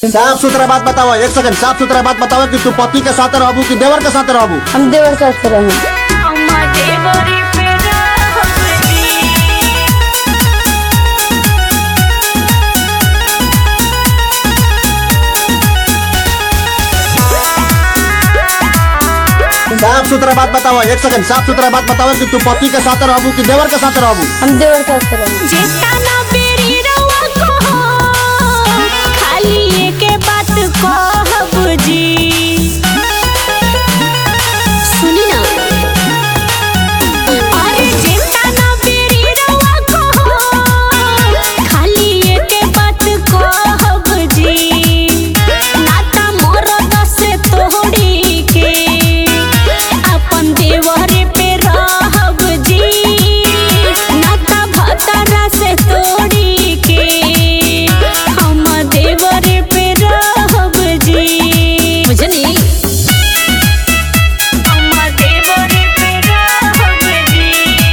साफ सुथरा बात बताओ एक सेकंड साफ सुथरा बात बताओ कि तू पति के साथ रहबू कि देवर के साथ रहबू हम देवर साथ रहे साफ सुथरा बात बताओ एक सेकंड साफ सुथरा बात बताओ कि तू पति के साथ रहबू कि देवर के साथ रहबू हम देवर साथ रहे जेतना बेरी रउआ कहो, खाली एके बात कहब जी सुनी ना अरे जेतना बेरी रउआ कहो, खाली एके बात कहब जी नाता मरद से तोड़ी के अपन देवरे पे रहब जी नाता भतरा से तोड़ी के हम देवरे पे रहब जी बुझनी हम देवरे पे रहब जी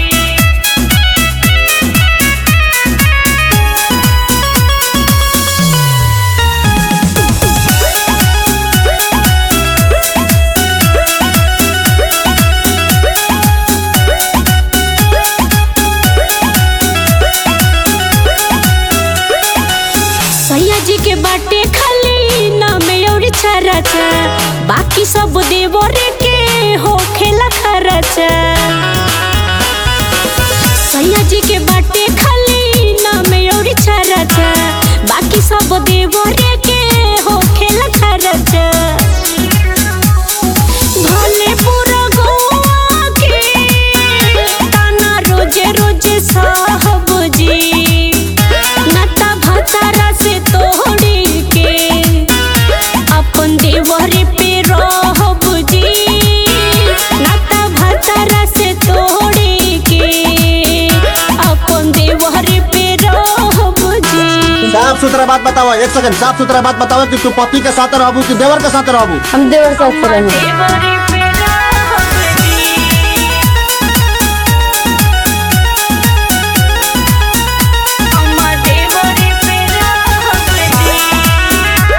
सैया जी के बाटे खाली नाम और छरचा बाकी सब देवरे के हो खेला खरचा सैया जी के बाटे खाली नाम और छरचा बाकी सब देवरे के हो खेला खरचा भले पूरा गोवा के ताना रोजे रोजे साहब जी नाता भतारा से तोड़ी के अपन देवरे पे रहब जी नाता भतारा से तोड़ी के अपन देवरे पे रहब जी साफ सुथरा बात बताओ एक सेकंड साफ सुथरा बात बताओ कि तू पति के साथ रहबू कि देवर के साथ रहबू हम देवर साथ रहे देवरे पे रहब जी हम देवरे पे रहब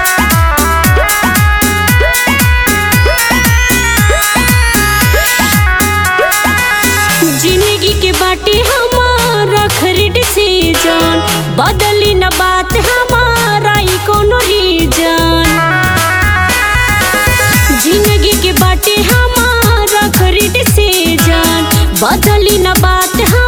जी जिंदगी के बाटे हमारा खरीद सीजन बदली न बात हमारा ई कोनो रीजन जिंदगी के बाटे हमारा खरीद सीजन बदली न बात